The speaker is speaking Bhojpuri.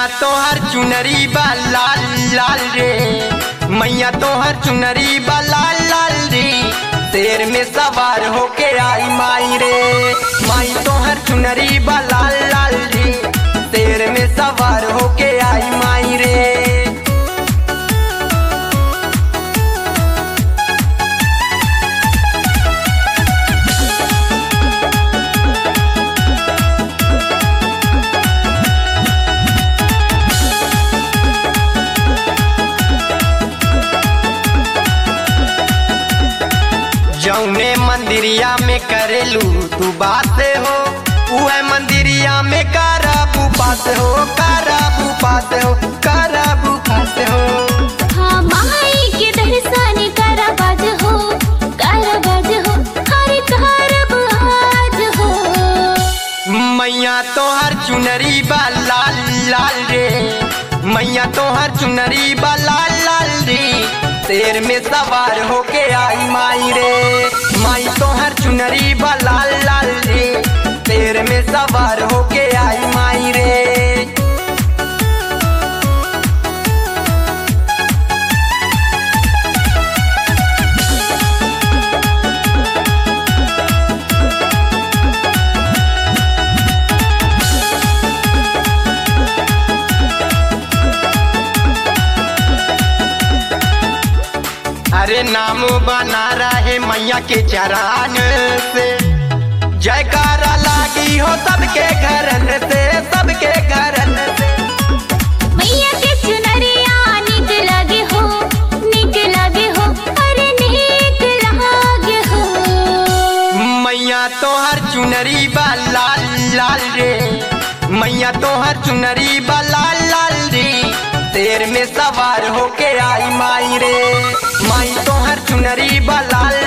तोहर चुनरी बा लाल लाल रे मैया तोहर चुनरी बा लाल लाल रे शेर में सवार होके आई माई रे माई तोहर चुनरी बा लाल लाल रे शेर में सवार होके आई माई रे जौने मंदिरिया में करेलू तू बात हो उहे मंदिरिया में कराबू पास हो कराबू पास हो कराबू पास हो हाँ माई के दर्शन करबज हो करबज हो हर करब आज हो मैया तोहर चुनरी बा लाल लाल रे मैया तोहर चुनरी बा लाल लाल रे शेर में सवार होके आई माई रे माई तोहर चुनरी बा लाल लाल रे शेर में सवार होके आई माई रे अरे नाम बना रहे मैया के चरान से जयकारा लागी हो सबके घरन से सबके घरन से मैया के चुनरिया निक लगे हो निक लगे हो अरे निक लागे हो मैया तोहर चुनरी बा लाल लाल रे मैया तोहर चुनरी बा लाल लाल रे शेर में सवार होके आई माई रे माई तोहर चुनरी बा लाल